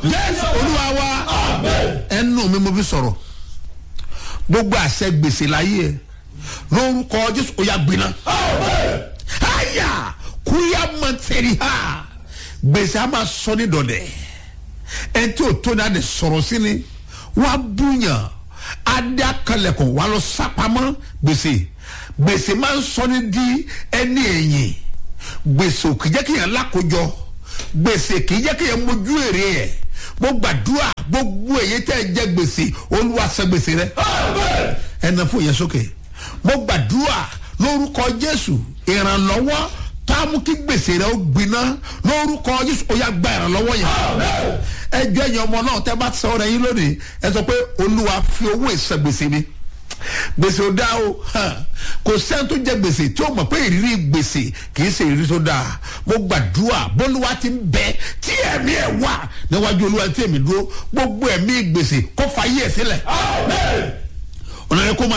jésù olúwa wa ẹnu mi mo fi sọ̀rọ̀ gbogbo àṣẹ gbèsè láyé ẹ lórúkọ jésù ó yà gbiná àyà kúyà mọ̀tẹ́rì ha gbèsè a máa sọ ní dọ̀dẹ̀ ẹ tí o tó ní adé sọ̀rọ̀ sí ni wọ́n á búyàn adé akalẹ̀kùn wà lọ sápamọ́ gbèsè gbèsè máa ń sọ ní di ẹni ẹ̀yìn gbèsè ò kì í jẹ́ kí yẹn lákòjọ gbèsè kì í jẹ́ kí yẹn mójú èrè ẹ̀ mo gbàdúrà gbogbo èyí tẹ́ ẹ jẹ́ gbèsè olúwa ṣe gbèsè rẹ ẹ nà fún yẹn sókè mo gbàdúrà lórúkọ jésù ìrànlọ́wọ́ tá a mú kí gbèsè rẹ ó gbiná lórúkọ jésù ó yà gba ìrànlọ́wọ́ yẹn ẹ jọ ẹ̀yin ọmọ náà tẹ́ bá sọ ọ̀rẹ́ yín lónìí ẹ sọ pé olúwa fi owó ìsan gbèsè mi gbèsè ò dá o kò sẹ́ni tó jẹ gbèsè tí ó mọ̀ pé ìrírí gbèsè kì í ṣe ìrírí tó dáa mo gbàdúrà bólúwa ti ń bẹ tí ẹ̀mí ẹ̀ wà níwájú olúwa tí èmi dúró gbogbo ẹ̀mí gbèsè kó fa yí ẹ̀ sílẹ̀ ọ̀nà yẹn kó máa.